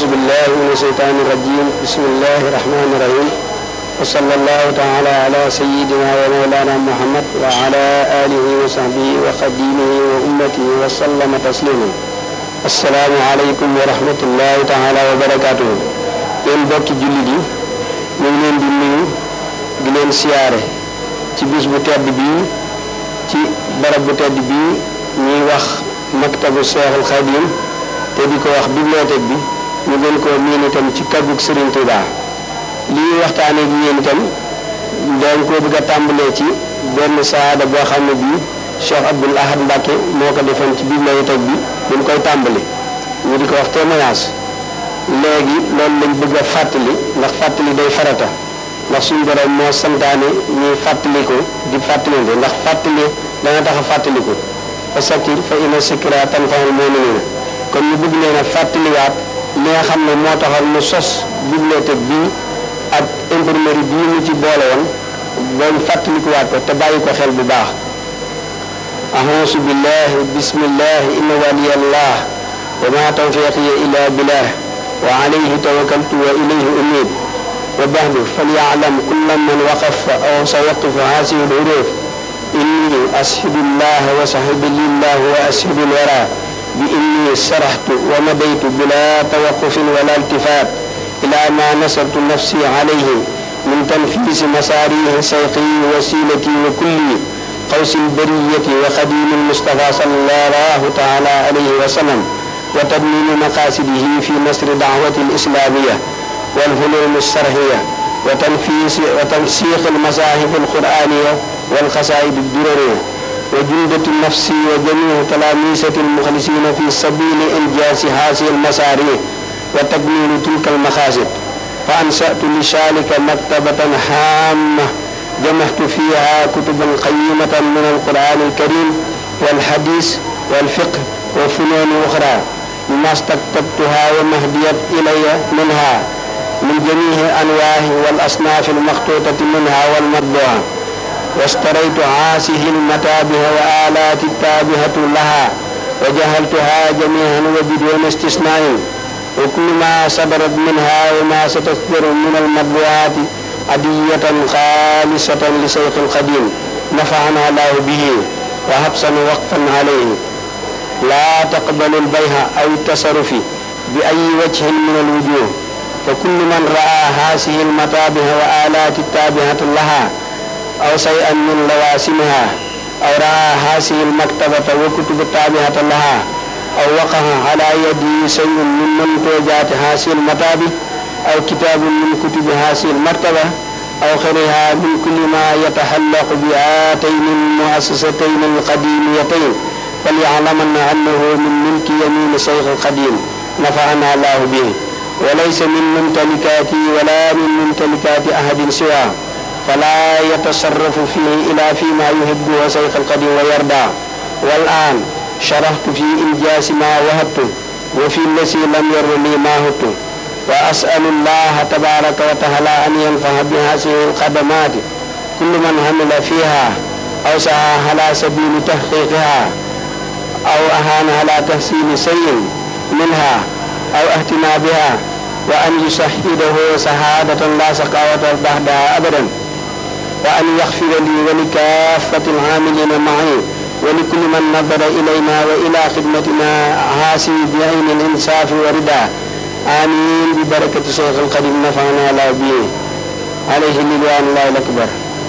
أعوذ بالله من الشيطان الرجيم بسم الله الرحمن الرحيم وصلى الله تعالى على سيدنا ومولانا محمد وعلى آله وصحبه وخديمه وأمته وسلم تسليما السلام عليكم ورحمة الله تعالى وبركاته yéen bokki jullit yi ñu ngi leen di nuyu di leen siyaare ci bis bu tedd bii ci barab bu tedd bii ñuy wax maktabu Seexul Xadim te di ko wax bibliothèque bi ñu gën koo miin itam ci kàggug Serigne Touba lii waxtaanee ak yéen itam dañ koo bëgg a tàmbalee ci benn saada boo xam ne bii Cheikh Abdoul Ahad Mbacke moo ko defoon ci bibliothèque bi bu ñu koy tàmbali ñu di ko wax témoignage léegi loolu lañ bëgg a fàttali ndax fàttali day farata ndax suñu borom moo santaane ñuy fàttali ko di fàttalinte ndax fàttali dana tax a fàttali ko fa sakir fa inna sikra tanfa'ul mu'minina kon ñu bëgg leen a fàttaliwaat li nga xam ne moo taxal mu sos bibliothèque bii ak imprimerie bii mu ci boole woon boobu fàttalikuwaat ko te bàyyi ko xel bu baax ahonsu billahi bismillahi inna waliyallah wa ma tawfiqiya illa billah wa alayhi tawakkaltu wa ilayhi unib wa baxdu falyalam kulla man waqafa aw sawaqifu hasihi lhuruf inni ashhidu llah wa sahibi lillah wa ashhidu lwara bi inni saraxtu wa madaytu bila tawaqufin wala iltifat ila ma nasartu nafsi alayhi min tanfisi masaarihi sayqi wasilati wa kulli qawsi lbariyati wa xadimi lmustafa sallallahu taala alayhi wa sallam wa tadmini maqasidihi fi nasri dacwati lislamiya walfulum alsarxiya wa tanfisi wa tansiq almasahib alquraniya walxasaid addurariya وجندة النفس وجميع تلاميذة المخلصين في سبيل إنجاز هذه المساريع وتكميل تلك المقاصد فأنشأت لذلك مكتبة هامة جمعت فيها كتبا قيمة من القرآن الكريم والحديث والفقه وفنون أخرى مما استكتبتها ومهديت إلي منها من جميع الأنواع والأصناف المخطوطة منها والمطبوعة واشتريت هذه المتابع وآلات التابعة لها وجهلتها جميعا وبدون استثناء وكل ما صدرت منها وما ستصدر من المطبوعات عدية خالصة لشيخ القديم نفعنا الله به وحبسا وقفا عليه لا تقبل البيع أو التصرف بأي وجه من الوجوه فكل من رأى هذه المتابع وآلات التابعة لها أو شيئا من لوازمها أو رأى هذه المكتبة وكتب التابعة لها أو وقع على يده شيء من منتوجات هذه المتابع أو كتاب من كتب هذه المكتبة أو غيرها من كل ما يتعلق بهاتين المؤسستين القديميتين فليعلمن أنه من ملك يمين الشيخ القديم نفعنا الله به وليس من ممتلكاتي ولا من ممتلكات أحد سواه فلا يتصرف فيه إلا فيما يحبه شيخ القديم ويرضى والآن شرحت في إنجاز ما وهبت وفي الذي لم ير لي ما هبت وأسأل الله تبارك وتعالى أن ينفع بهذه الخدمات كل من عمل فيها أو سعى على سبيل تحقيقها أو أهان على تحسين شيء منها أو اهتمام بها وأن يشهده شهادة لا سقاوة بعدها أبدا وأن يغفر لي ولكافة العاملين معي ولكل من نظر إلينا وإلى خدمتنا هاسي بعين الإنصاف ورضا آمين ببركة شيخ القديم نفعنا الله به عليه رضوان الله الأكبر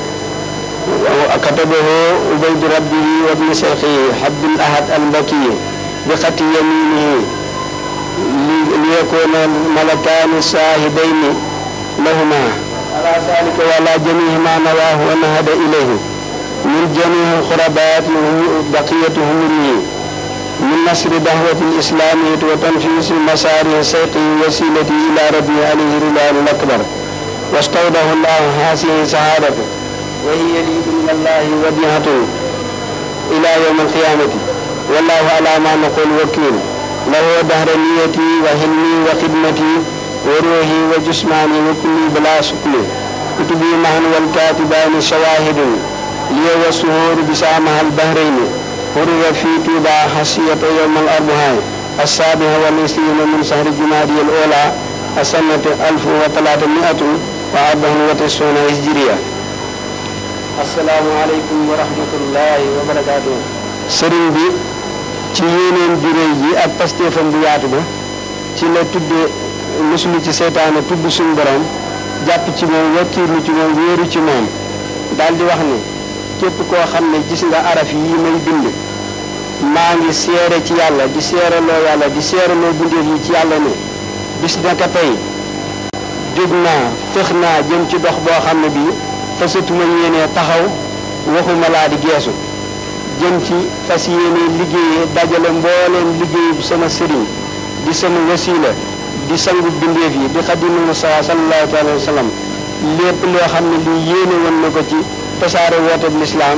وكتبه عبيد ربه وابن شيخه حب الأحد المكي بخط يمينه ليكون الملكان الشاهدين لهما على ذلك وعلى جميع ما نواه ونهد إليه من جميع خربات بقية همره من نصر دعوة الإسلامية وتنفيذ المسار السيق وسيلة إلى ربي عليه رضوان الأكبر واستودع الله هذه سعادته وهي لي من الله وديعة إلى يوم القيامة والله على ما نقول وكيل له دهر نيتي وهلمي وخدمتي وروحي وجسماني وكلي بلا سكل كتبي معا والكاتبان شواهد لي والسهور بسامها البهرين فرغ في توبا حسية يوم الأربعاء السابعة والعشرين من شهر جمادي الأولى السنة ألف وثلاثمائة وأربع وتسعون هجرية السلام عليكم ورحمة الله وبركاته sëriñ bi ci yéeneen bi rëy yi ak pastéefam bu yaatu ba ci la tudde musulu ci seytaane tudd suñu borom jàpp ci moom wakkiirlu ci moom wéeru ci moom daal di wax ni képp koo xam ne gis nga araf yi may bind maa ngi seere ci yàlla di seereloo yàlla di seereloo bindeef yi ci yàlla ne bis naka tey jóg naa fex naa jëm ci dox boo xam ne bii fasatuma yéenee taxaw waxuma laa di geesu jëm ci fas yéene liggéeyee dajale mbooleem liggéeyu sama sëriñ di sama wasiila di sangu bindeef yi di xadimu Musaa sallallahu alayhi wa sallam lépp loo xam ne lii yéene woon na ko ci tasaare wooteeb lislaam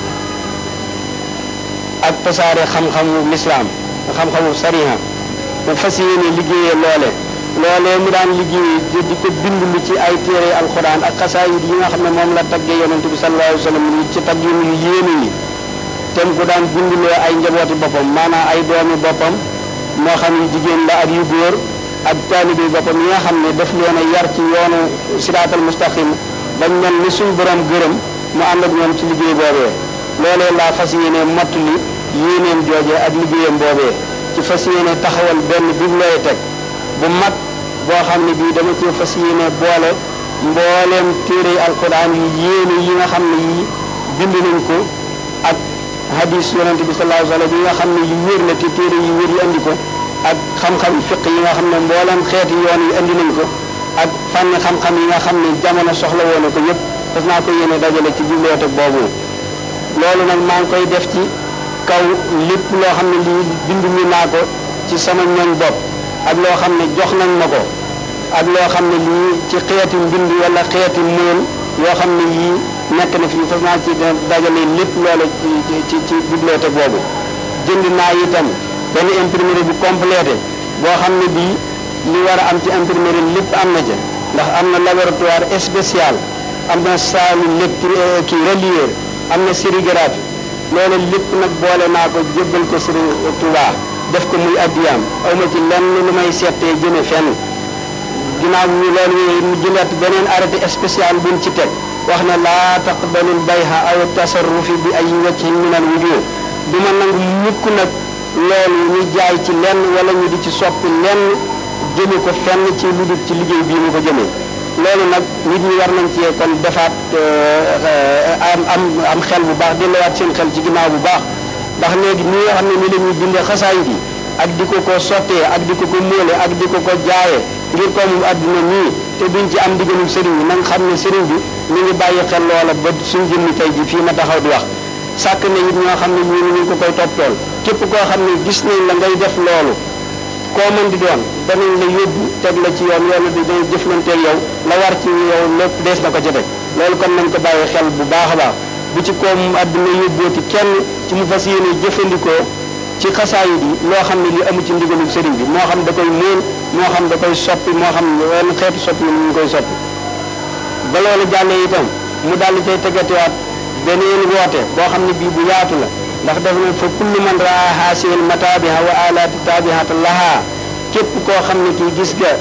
ak tasaare xam-xamu lislaam xam-xamu sariha mu fas yéene liggéeyee loole loolee mu daan liggéeyee di ko bind lu ci ay téere alxuraan ak xasaayid yi nga xam ne moom la taggee yonent bi sallallahu alayhi wa sallam ci tagg yu yéene yi tem ku daan bindloo ay njabooti boppam maanaam ay doomi boppam moo xam yu jigéen la ak yu góor ak taalibe boppam yi nga xam ne daf leen a yar ci yoonu siraatal mustaqim bañ mel ni suñ borom gërëm mu ànd ak ñoom ci liggéey boobee loolee laa fas yéene mottali yéeneen joojee ak liggéeyam boobee ci fas yéene taxawal benn bibliothèque bu mag boo xam ne bii dama ci fas yéene boole mbooleem téere alquran yu yéene yi nga xam ne yii bind nañ ko ak hadis yonente bi sallallahu alayhi wa sallam yi nga xam ne yu wér la te téere yu wér yi andi ko ak xam-xam fiq yi nga xam ne mbooleem xeeti yoon yi andi nañ ko ak fànn xam-xam yi nga xam ne jamono soxla woon na ko yëpp fas naa ko yéene dajale ci bibliothèque boobu loolu nag maa ngi koy def ci kaw lépp loo xam ne lii bind mi naa ko ci sama ñoñ bopp ak loo xam ne jox nañ ma ko ak loo xam ne lii ci xeeti mbind wala xeeti mool yoo xam ne yii nekk na fi fas naa ci dajale lépp loole ci ci ci bibliothèque boobu jënd naa itam benn imprimerie bu complété boo xam ne bii li war a am ci imprimerie lépp am na ca ndax am na laboratoire spécial am na salle lecture kii relieur am na sérigraphie loolu lépp nag boole naa ko jébbal ko Sëriñ Tuubaa def ko muy addiyaam aw ma ci lenn lu may seetee jëme fenn ginnaaw ñu loolu mu jëlaat beneen arrêté spécial buñ ci teg wax ne laa taqbalul bayha aw tasarrufi bi ay wajhin min al wujuh du ma nangu mukk nag loolu ñu jaay ci lenn wala ñu di ci soppi lenn jëme ko fenn ci lu dul ci liggéey bii mu ko jëmee loolu nag nit ñi war nañ ci kon defaat am am am xel bu baax delluwaat seen xel ci ginnaaw bu baax ndax léegi ñi nga xam ne ni la ñuy bindee xasaayit yi ak di ko ko sottee ak di ko ko móole ak di ko ko jaayee ngir ko mu àdduna nii te duñ ci am ndigalul sëriñ bi na nga xam ne sëriñ bi ñu ngi bàyyi xel loola ba suñ jëmmi tey ji fii ma taxaw di wax sàkk na it ñoo xam ne ñu ngi ko koy toptool képp koo xam ne gis nañ la ngay def loolu koo mën di doon danañ la yóbbu teg la ci yoon yoon bi dañuy jëflanteeg yow la war ci yow lépp dees na ko ci teg loolu kon nañ ko bàyyi xel bu baax a baax bu ci koom àdduna yóbbooti kenn ci mu fas yéene jëfandikoo ci xasaayid yi loo xam ne li amu ci ndigalul sëriñ bi moo xam da koy móol moo xam da koy soppi moo xam wenn xeetu soppi yi ñu koy soppi ba loolu jàllee itam mu daal di cay tegatewaat beneen woote boo xam ne bii bu yaatu la ndax def na fa kullu man raa haasiil mataabiha wa alaati taabihata laha képp koo xam ne kii gis nga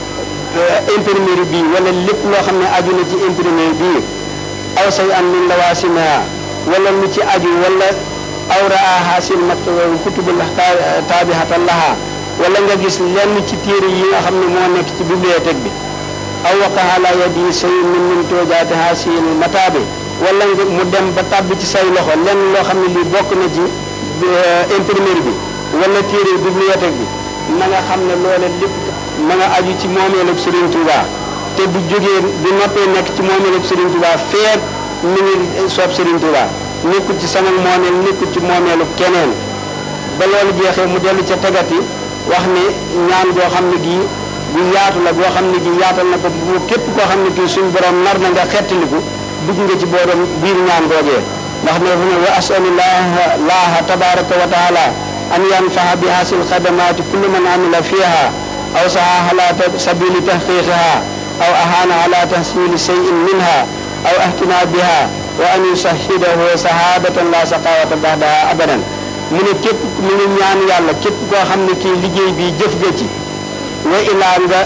imprimerie bii wala lépp loo xam ne aju na ci imprimerie bii aw say an min lawaasimaha wala lu ci aju wala aw raa haasiil mat kutubu taabihata laha wala nga gis lenn ci téere yi nga xam ne moo nekk ci bibliothèque bi aw waqaha ala yadi say min min toojaati haasiil mataabi wala nga mu dem ba tàbbi ci say loxo lenn loo xam ne lii bokk na ci imprimerie bi wala téere bibliothèque bi na nga xam ne loole lépp ma nga aju ci moomeelub Serigne Touba te bu jógee bu noppee nekk ci moomeelub Serigne Touba feet mi ngi soob Serigne Touba nekkul ci sama moomeel nekkul ci moomeelu keneen ba loolu jeexee mu dellu ca tegati wax ne ñaan goo xam ne gii bu yaatu la goo xam ne gii yaatal na ko bu képp koo xam ne kii suñu borom nar na nga xettaliku dugg nga ci boodam biir ñaan googee ndax ne fu ne wa asalullah laaha tabaraka wa taala an yanfaha bi hasil xadamaati kullu man amila fiha aw saha ala sabili tahqiqiha aw ahana ala tahsili cheyin minha aw ahtina biha wa an yusahidahu sahadatan la saqawata baxdaha abadan mu ne képp mu ngi ñaan yàlla képp koo xam ne kii liggéey bi jëf nga ci wa ilaa nga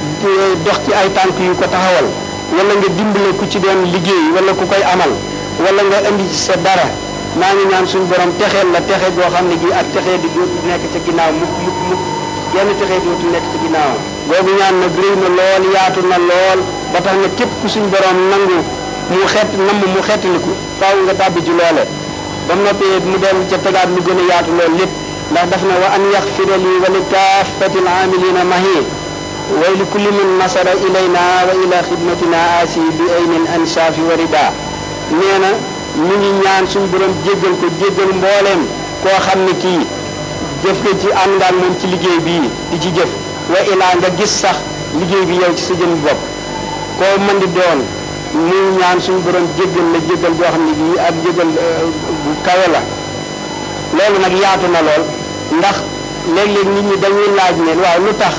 dox ci ay tànk yu ko taxawal wala nga dimbale ku ci doon liggéey wala ku koy amal wala nga indi ci sa dara maa ngi ñaan suñu borom texeel la texe goo xam ne gi ak texee di dootu nekk ca ginnaaw mukk mukk mukk genn texee dootu nekk ca ginnaaw boobu ñaan nag réy na lool yaatu na lool ba tax na képp ku suñu borom nangu mu xet namm mu xettaliku faaw nga tàbbi ci loole ba mu noppee mu dellu ca tegaat lu gën a yaatu lool lépp ndax daf na wa an yaxfira lii wa li kaafatil aamilina mahi way li kulli man nasara ilayna wa ila xidmatina asi bi aynin ansaafi wa rida nee na mu ngi ñaan suñu borom jéggal ko jéggal mbooleem koo xam ne kii jëf nga ci ànd nga ak moom ci liggéey bii di ci jëf wa ilaa nga gis sax liggéey bi yow ci sa jëm bopp koo mën di doon mu ñaan suñu borom jéggal la jéggal boo xam ne bii ak jéggal bu kawe la loolu nag yaatu na lool ndax léeg-léeg nit ñi dañuy laaj ne waaw lu tax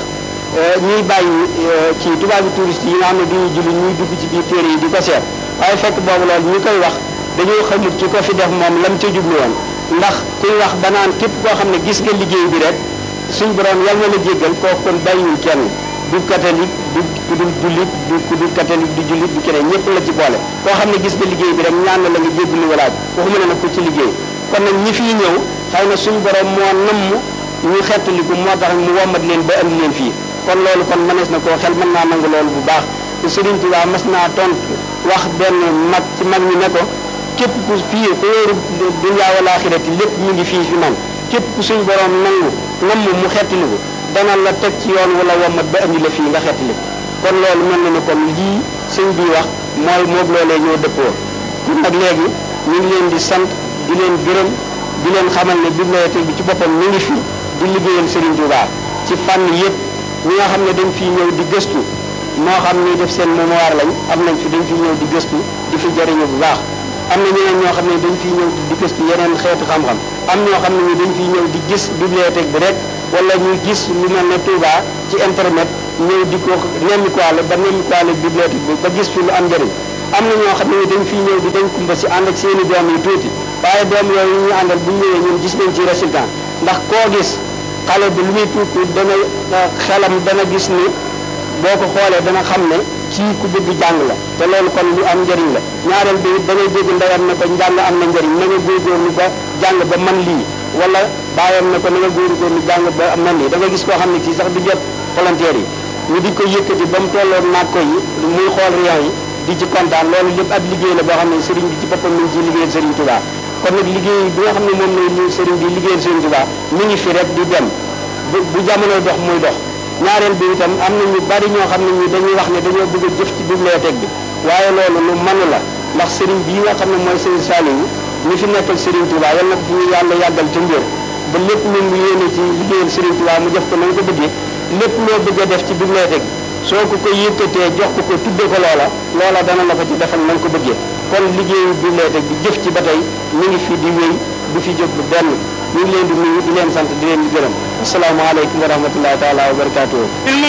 ñuy bàyyi ci tubaabi touriste yi nga xam ne duñu julli ñuy dugg ci biir téere yi di ko seet waaye fekk boobu loolu ñu koy wax dañoo xamut ki ko fi def moom lam ca jublu woon ndax kuy wax ba naan képp koo xam ne gis nga liggéey bi rek suñ borom yal na la jéggal kooku kon bàyyiwul kenn du catholique du ku dul jullit du ku dul catholique du jullit du keneen ñëpp la ci boole koo xam ne gis nga liggéey bi rek ñaan na la nga jéggalu walaaj waxuma ne nag ku ci liggéey kon nag ñi fiy ñëw xëy na suñ borom moo namm ñu xettaliku moo tax mu wommat leen ba andi leen fii kon loolu kon mënees na koo xel mën naa nangu loolu bu baax te Sëriñ Tuubaa mas naa tontu wax benn mag ci mag ñi ne ko képp ku fii ku wóoru dunya wal aaxirati lépp ñu ngi fii fi man képp ku suñ borom nangu namm mu xettaliku dana la teg ci yoon wala wommat ba andi la fii nga xettaliku kon loolu mel na ni kon lii sëñ bi wax mooy moog loolee ñoo dëppoo kon nag léegi ñu ngi leen di sant di leen gërëm di leen xamal ne bibliothèque bi ci boppam mi ngi fi di liggéeyal Serigne Touba ci fànn yëpp ñi nga xam ne dañ fii ñëw di gëstu moo xam ni def seen mémoire lañ am nañ fi dañ fi ñëw di gëstu di fi jëriñu bu baax am na ñeneen ñoo xam ne dañ fiy ñëw di gëstu yeneen xeetu xam-xam am ñoo xam ne ni dañ fiy ñëw di gis bibliothèque bi rek wala ñuy gis lu mel ne Touba ci internet ñëw di ko nemmikuwaale ba nemmikuwaale bibliothèque bi ba gis fi lu am njëriñ am na ñoo xam ne dañ fiy ñëw di dañ kumba si ànd ak seen i doom yu tuuti waaye doom yooyu ñu àndal bu ñëwee ñun gis nañ ci résultat ndax koo gis xale bi lu muy tuuti dana xelam dana gis ni boo ko xoolee dana xam ne kii ku bëgg jàng la te loolu kon lu am njëriñ la ñaareel bi it dangay dégg ndeyam ne ko njàng am na njëriñ na nga góorgóorlu ba jàng ba man lii wala baayam ne ko na nga góorgóorlu jàng ba man lii da nga gis koo xam ne kii sax du jot volontaire yi ñu di ko yëkkati ba mu tolloon naag ko yi muy xool rion yi di ci kontaan loolu lépp ab liggéey la boo xam ne sëriñ bi ci boppam mi ngi ciy liggéeyal sëriñ Touba kon nag liggéey bi nga xam ne moom la sëriñ bi liggéeyal sëriñ Touba mi ngi fi rek di dem bu bu jamono dox muy dox ñaareel bi itam am na ñu bari ñoo xam ne ñi dañuy wax ne dañoo bëgg a jëf ci bibliothèque bi waaye loolu lu mënu la ndax sëriñ bii nga xam ne mooy sëriñ Saliou ñi fi nekkal sëriñ Touba yal na ko fi yàlla yàggal te mbir ba lépp lu mu yéene ci liggéeyal sëriñ Touba mu def ko na nga ko bëggee lépp loo bëgg a def ci bibliothèque bi soo ko ko yëkkatee jox ko ko tudde ko loola loola dana la ko ci defal na nga ko bëggee kon liggéeyu bibliothèque bi jëf ci ba tey mi ngi fi di wéy du fi jóg bu benn ñu ngi leen di nuyu di leen sant di leen di gërëm asalaamaaleykum wa rahmatullahi taala wa barakaatuhu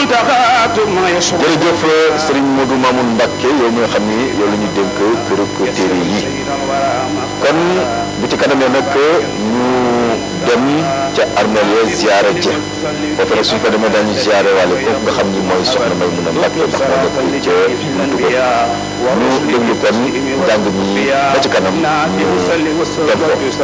jërëjëf Serigne Modou Mamoun Mbacke yow mi nga xam ni yow la ñu dénk këru téere yi kon bu ci kanamee nag ñu dem ca armeel ya ziyaare ja foofu nag suñ ko demee daañu ziyaare wàlle kooku nga xam ni mooy soxna may mun a Mbacke ndax moo nekk ca buntu ba ñu déglu kon njàng mi ba ci kanam ñu dem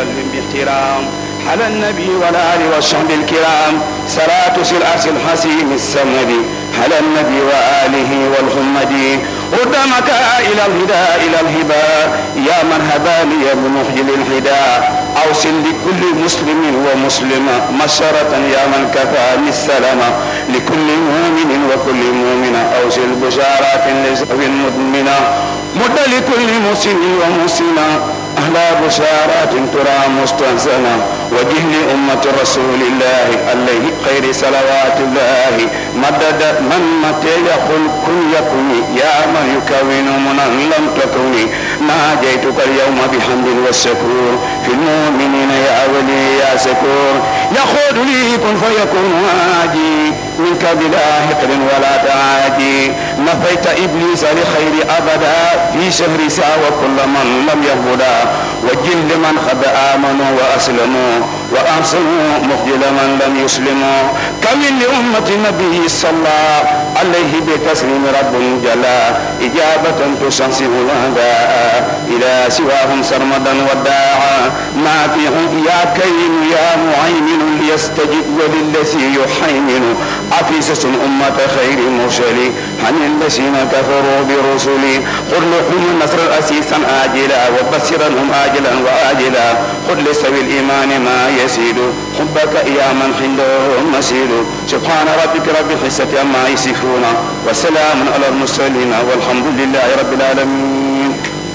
ko على النبي والآل والصحب الكرام صلاة سلعة الحسيم السمد على النبي وآله والحمد قدامك إلى الهدى إلى الهبى يا من هداني بمخجل الهدى أوصل لكل مسلم ومسلمة مسرة يا من كفاني السلامة لكل مؤمن وكل مؤمنة أوصل بشارات لزوج مدمنة مد لكل مسلم ومسلمة أهلا بشارات ترى مستحسنة وجه لأمة رسول الله عليه خير صلوات الله مدد من متى يقول كن يكن يا من يكون منا لم تكن ناجيتك اليوم بحمد والشكور في المؤمنين يا ولي يا سكور يقول لي كن فيكون واجي منك بلا حقد ولا تعادي نفيت إبليس لخير أبدا في شهر سا وكل من لم يهبدا وجل لمن قد آمنوا وأسلموا وأحسنوا مخجل من لم يسلموا كمن لأمة النبي صلى عليه بتسليم رب جلا إجابة تشنسه الأعداء إلى سواهم سرمدا وداعا ما فيهم يا كريم يا معيمن ليستجب وللذي يحيمن عفيسة أمة خير مرسل عن الذين كفروا برسلي قل لهم النصر أسيسا آجلا وبصرهم آجلا وآجلا قل لسوي الإيمان ما يسيد حبك يا من عنده مسيد سبحان ربك رب العزة عما يصفون وسلام على المرسلين والحمد لله رب العالمين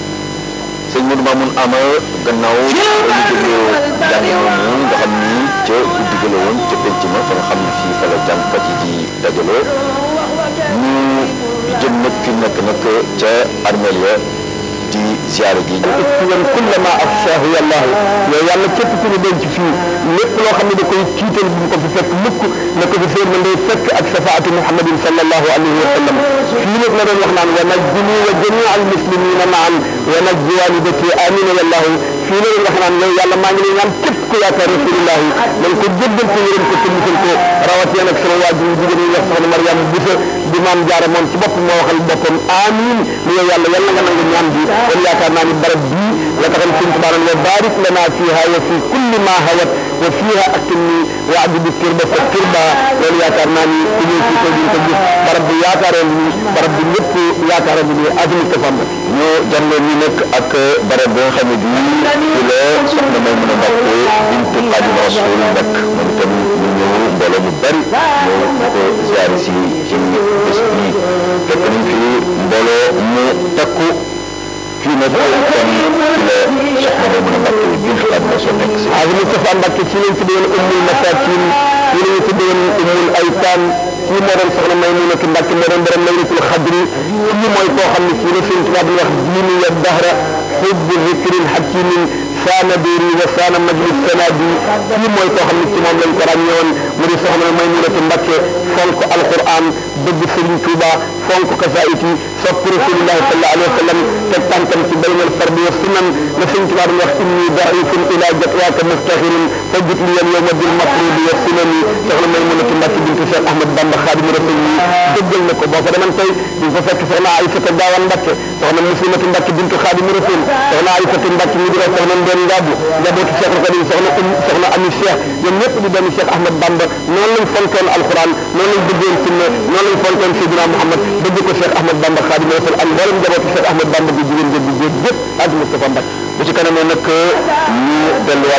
sëñ Modou Mamoun Ama gannaaw ba ñu dégloo jàng moomu nga xam ni ca guddi ga la woon ca penc ma fa nga xam ne fii fa la jàngkat yi di dajaloo ñu jëm nag fi nekk nag ca armeel ya di ziare gi yan kulla ma afsaahu yàllaahu yow yàlla képp ku ñu denc fii lépp loo xam ne da koy tiital bu ko fi fekk mukk na ko fi seen day fekk ak safaatu muhammadin sallallahu alayhi wa sallam fii nag la doon wax naan wa najjini wa jamia al muslimina maan wa najji walidati amina yàllaahu fii la doon wax naan yow yàlla maa ngi lay ñaan képp ku yaakaar rasulullahi nañ ko jéggal ko yërëm ko te musal ko rawatina nag sama waajur yu jigéen yi wax soxna Mariam Boussa di maam jaara moom ci bopp moo waxal boppam amin ni yow yàlla yàlla nga nangu ñaan bi kon yaakaar naa ni barab bii la taxam sëñ Tuubaa naan wa barik lana fiha wa fi kulli ma hawat wa fiha aktimni wa abdi bi turba fa turba loolu yaakaar naa ni ku ñëw fii ko di ko gis barab bi yaakaaree ni barab bi lépp yaakaaree ni azmi tafam ñu jàngoo ñu nekk ak barab bi nga xam ne bii ci la soxna may mën a mbàkke bintu Xaadimu Rasuul nekk moom itam ñu ñëw mbooloo mu bari ñëw ñu ko ziare si ci bés bii fekk nañ fi mbooloo mu takku fii nag kon ci la soxna may mën a mbàkke bintu Xaadimu Rasuul nekk si azmi tafam Mbàkke ci lañ tuddee woon ummul masakin ci lañu tuddee woon ummul aytaan kii moo doon soxna Maymunatu Mbàkke moo doon borom laylatul xadri kii mooy koo xam ne kii la sëñ Tuubaa di wax diini ya dahra xubbu zikrin hakimin saana déeri wa saana majlis sanadi kii mooy koo xam ne ci moom lañ ko ràññewoon mu di soxna Maymunatu Mbàkke fonk alquran bëgg Sëriñ Tuuba fonk kasaayit yi sopp rasulillahi sallallahu alayhi wa sallam teg tànkam ci baynal fardi wa sunan la Sëriñ Tuuba di wax inni daifun ila jatwaaka muftaxirin fa jut li yal yowma bil mafrudi wa sunani soxna Maymunatu Mbàkke bintu Cheikh Ahmad Bamba Xaadimu Rasul yi dëggal na ko boo ko deman tey di ko fekk soxna Aysata Gaawan Mbàkke soxna Muslimatu Mbàkke bintu Xaadimu Rasul soxna Aysata Mbàkke mi di wax soxna Ndeen Ngaabu njabootu Cheikh Xadim soxna um soxna Ami Cheikh ñoom ñëpp di doomi Cheikh Ahmad Bamba noonu lañ fonkoon alquran noonu lañ bëggoon sunna noonu lañ fonkoon Seydina Muhammad bëgg ko Cheikh Ahmad Bamba Xaadimu Rasul ak mboolem njabootu Cheikh Ahmad Bamba bi jigéen jëg bi jéeg yëpp ak Moustapha Mbàkke bu ci kanamee nag ñu delluwaat